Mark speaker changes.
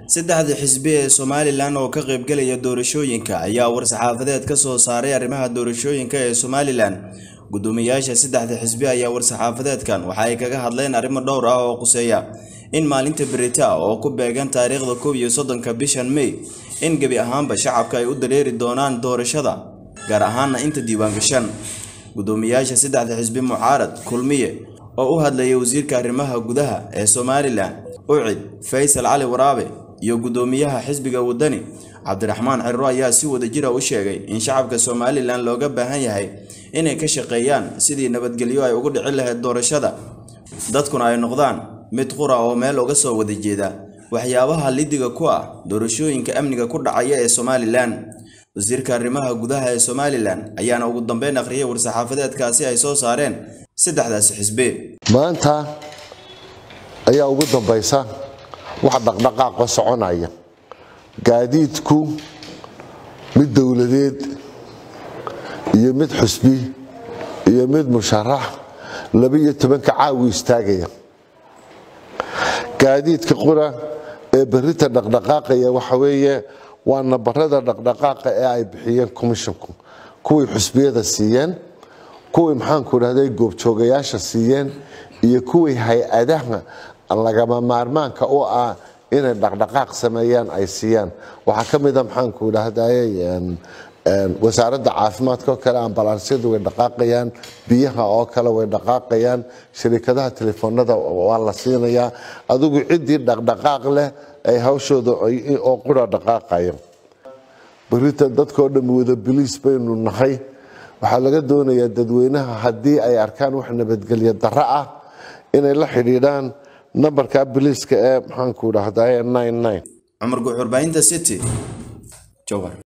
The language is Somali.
Speaker 1: saddexda xisbi ee somalilan oo ka qaybgelaya doorashooyinka ayaa war-saxaafadeed ka soo saaray arrimaha doorashooyinka ee somalilan guddoomiyaasha saddexda xisbi ayaa war-saxaafadeedkan waxa ay kaga hadleen arrimo dhowr ah oo quseeya in maalinta berita oo ku beegan taariikhda kow iyo soddonka bishan may in gebi ahaanba shacabka ay u dareeri doonaan doorashada gaar ahaana inta diiwaangashan guddoomiyaasha saddexda xisbi mucaarad kulmiye oo u hadlayay wasiirka arrimaha gudaha ee somalilan ucid faysal cali waraabe iyo guddoomiyaha xisbiga wadani cabdiraxmaan cirro ayaa si wadajira u sheegay in shacabka somalilan looga baahan yahay inay ka shaqeeyaan sidii nabadgelyo ay ugu dhici lahayd doorashada dadkuna ay noqdaan mid qura oo meel uga soo wada jeeda waxyaabaha lidiga ku ah doorashooyinka amniga ku dhacaya ee somalilan wasiirka arrimaha gudaha ee somalilan ayaana ugu dambeyn akhriyay war-saxaafadeedkaasi ay soo saareen saddexdaasi xisbi
Speaker 2: maanta ayaa ugu dambaysa wax dhaqdhaqaaqa soconaya gaadiidku mid dowladeed iyo mid xusbi iyo mid musharax laba-iyo tobanka caawi istaagaya gaadiidka qura ee berita dhaqdhaqaaqaya waxa weeye waa nabarada dhaqdhaqaaqa ee ay bixiyeen commisshonku kuwii xusbiyada siiyeen kuwii maxaanku idhahday goobjoogayaasha siiyeen iyo kuwii hay-adaha lagama maarmaanka u ah inay dhaqdhaqaaq sameeyaan ay siiyaan waxaa ka mida maxaanku idhahday wasaaradda caafimaadka oo kale ambalaansiyadu way dhaqaaqayaan biyaha oo kale way dhaqaaqayaan shirikadaha telefoonada waa la siinayaa adigu ciddii dhaqdhaqaaq leh ay hawshooda oo qura dhaqaaqayo berita dadkao dhan wada biliis baynu nahay waxaa laga doonayaa dadweynaha haddii ay arkaan wax nabadgelyo darro ah inay la xidhiidhaan nambarka biliiska ee maxaanku idhahday
Speaker 1: cumar guuxurbaahinta city jowhar